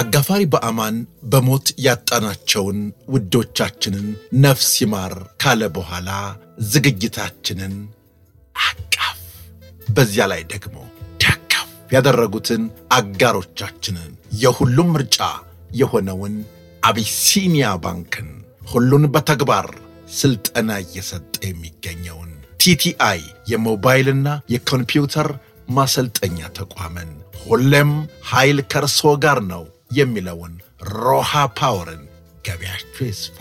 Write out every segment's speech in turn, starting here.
አጋፋሪ በአማን በሞት ያጣናቸውን ውዶቻችንን ነፍስ ይማር ካለ በኋላ ዝግጅታችንን አቃፍ በዚያ ላይ ደግሞ ደገፍ ያደረጉትን አጋሮቻችንን የሁሉም ምርጫ የሆነውን አቢሲኒያ ባንክን ሁሉን በተግባር ስልጠና እየሰጠ የሚገኘውን ቲቲአይ የሞባይልና የኮምፒውተር ማሰልጠኛ ተቋምን ሁሌም ኃይል ከርሶ ጋር ነው የሚለውን ሮሃ ፓወርን ገበያችሁ ይስፋ፣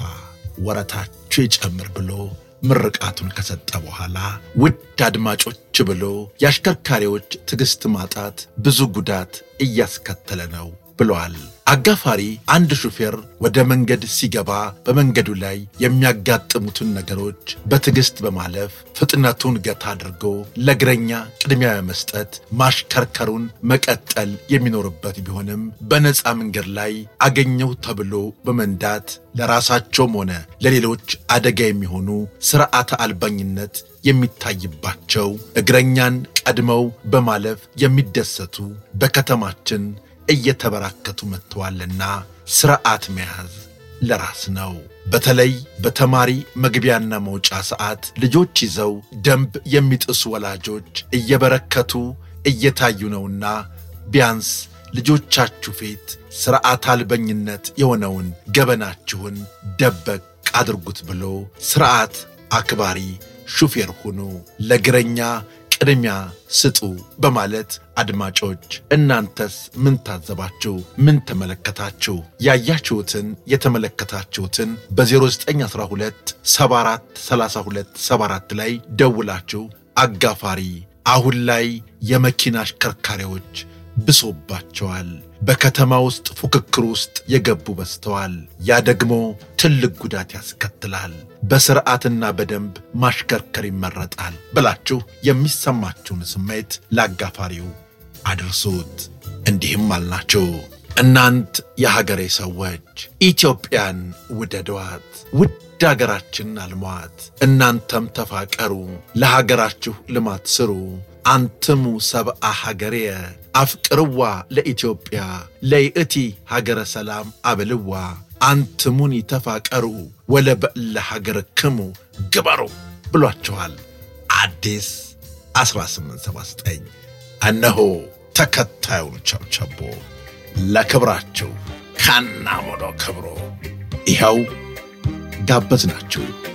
ወረታችሁ ይጨምር ብሎ ምርቃቱን ከሰጠ በኋላ ውድ አድማጮች ብሎ የአሽከርካሪዎች ትዕግሥት ማጣት ብዙ ጉዳት እያስከተለ ነው ብለዋል። አጋፋሪ አንድ ሹፌር ወደ መንገድ ሲገባ በመንገዱ ላይ የሚያጋጥሙትን ነገሮች በትዕግሥት በማለፍ ፍጥነቱን ገታ አድርጎ ለእግረኛ ቅድሚያ በመስጠት ማሽከርከሩን መቀጠል የሚኖርበት ቢሆንም በነፃ መንገድ ላይ አገኘው ተብሎ በመንዳት ለራሳቸውም ሆነ ለሌሎች አደጋ የሚሆኑ ሥርዓተ አልባኝነት የሚታይባቸው እግረኛን ቀድመው በማለፍ የሚደሰቱ በከተማችን እየተበራከቱ መጥተዋልና ሥርዓት መያዝ ለራስ ነው። በተለይ በተማሪ መግቢያና መውጫ ሰዓት ልጆች ይዘው ደንብ የሚጥሱ ወላጆች እየበረከቱ እየታዩ ነውና ቢያንስ ልጆቻችሁ ፊት ሥርዓት አልበኝነት የሆነውን ገበናችሁን ደበቅ አድርጉት ብሎ ሥርዓት አክባሪ ሹፌር ሁኑ፣ ለእግረኛ ቅድሚያ ስጡ በማለት አድማጮች እናንተስ ምን ታዘባችሁ? ምን ተመለከታችሁ? ያያችሁትን የተመለከታችሁትን በ0912 74 32 74 ላይ ደውላችሁ አጋፋሪ አሁን ላይ የመኪና አሽከርካሪዎች ብሶባቸዋል። በከተማ ውስጥ ፉክክር ውስጥ የገቡ በዝተዋል። ያ ደግሞ ትልቅ ጉዳት ያስከትላል። በስርዓትና በደንብ ማሽከርከር ይመረጣል ብላችሁ የሚሰማችሁን ስሜት ለአጋፋሪው አድርሱት። እንዲህም አልናችሁ። እናንት የሀገሬ ሰዎች ኢትዮጵያን ውደዷት፣ ውድ አገራችን አልሟት። እናንተም ተፋቀሩ፣ ለሀገራችሁ ልማት ስሩ። አንትሙ ሰብአ ሀገሬየ አፍቅርዋ ለኢትዮጵያ ለይእቲ ሀገረ ሰላም አብልዋ አንትሙኒ ተፋቀሩ ወለበእለ ሀገርክሙ ግበሩ ብሏችኋል። አዲስ 1879 እነሆ ተከታዩን ቸብቸቦ ለክብራችሁ ካናሞዶ ክብሮ ይኸው ጋበዝናችሁ።